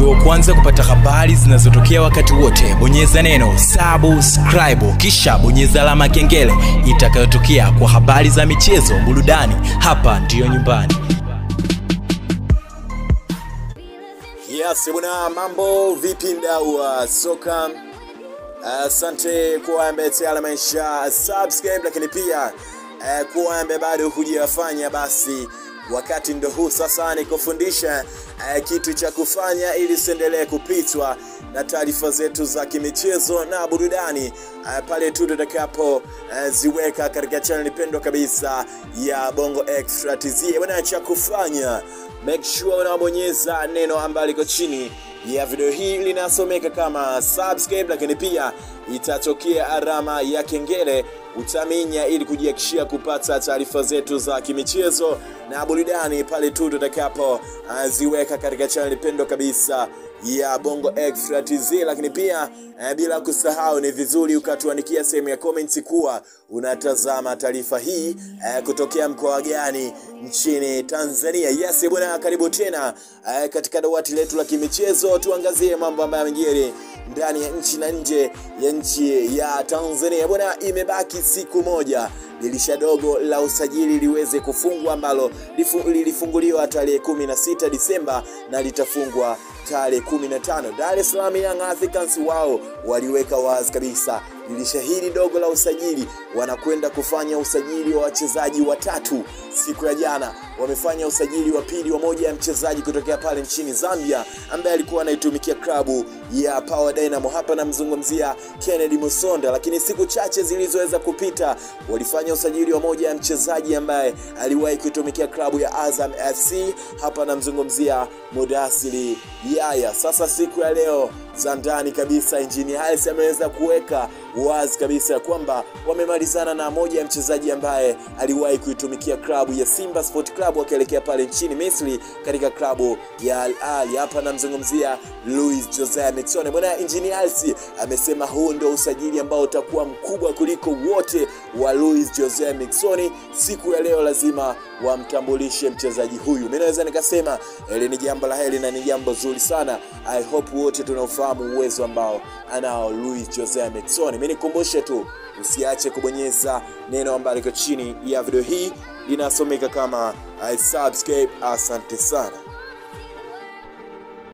uwe wa kwanza kupata habari zinazotokea wakati wote bonyeza neno subscribe kisha bonyeza alama ya kengele itakayotokea kwa habari za michezo burudani hapa ndiyo nyumbani Yes, bwana, mambo vipi mdau wa soka? Asante kuwa ambaye tayari amesha subscribe, lakini pia uh, kuwa ambaye bado hujafanya, basi wakati ndo huu sasa ni kufundisha uh, kitu cha kufanya ili usiendelee kupitwa na taarifa zetu za kimichezo na burudani uh, pale tu tutakapo uh, ziweka katika channel pendwa kabisa ya Bongo Extra TZ. Bwana, cha kufanya make sure unabonyeza neno ambalo liko chini ya video hii linasomeka kama subscribe, lakini pia itatokea alama ya kengele utaminya ili kujihakikishia kupata taarifa zetu za kimichezo na burudani pale tu tutakapo uh, ziweka katika channel pendwa kabisa ya Bongo Extra TZ, lakini pia eh, bila kusahau ni vizuri ukatuandikia sehemu ya comments kuwa unatazama taarifa hii eh, kutokea mkoa gani nchini Tanzania. Yes bwana, karibu tena eh, katika dawati letu la kimichezo, tuangazie mambo ambayo yamejiri ndani ya nchi na nje ya nchi ya Tanzania. Bwana, imebaki siku moja dirisha dogo la usajili liweze kufungwa ambalo lifu- lilifunguliwa tarehe 16 Disemba na litafungwa tarehe 15. Dar es Salaam Young Africans wao waliweka wazi kabisa dirisha hili dogo la usajili wanakwenda kufanya usajili wa wachezaji watatu. Siku ya jana wamefanya usajili wa pili wa moja ya mchezaji kutokea pale nchini Zambia ambaye alikuwa anaitumikia klabu ya Power Dynamo. Hapa namzungumzia Kennedy Musonda, lakini siku chache zilizoweza kupita walifanya usajili wa moja ya mchezaji ambaye aliwahi kuitumikia klabu ya Azam FC. Hapa namzungumzia Mudasiri Yaya. Sasa siku ya leo za ndani kabisa, Engineer Hersi ameweza kuweka wazi kabisa ya kwamba wamemalizana na moja ya mchezaji ambaye aliwahi kuitumikia klabu ya Simba Sport Club wakielekea pale nchini Misri katika klabu ya Al Ahly. Hapa namzungumzia Luis Jose Miquissone. Bwana Engineer Hersi amesema huu ndio usajili ambao utakuwa mkubwa kuliko wote wa Luis Jose Miquissone. Siku ya leo lazima wamtambulishe mchezaji huyu. Mimi naweza nikasema hili ni jambo la heri na ni jambo zuri sana. I hope wote tunaofahamu uwezo ambao anao Luis Jose Miquissone. Mimi nikumbushe tu usiache kubonyeza neno ambalo liko chini ya video hii linasomeka kama I subscribe. Asante sana.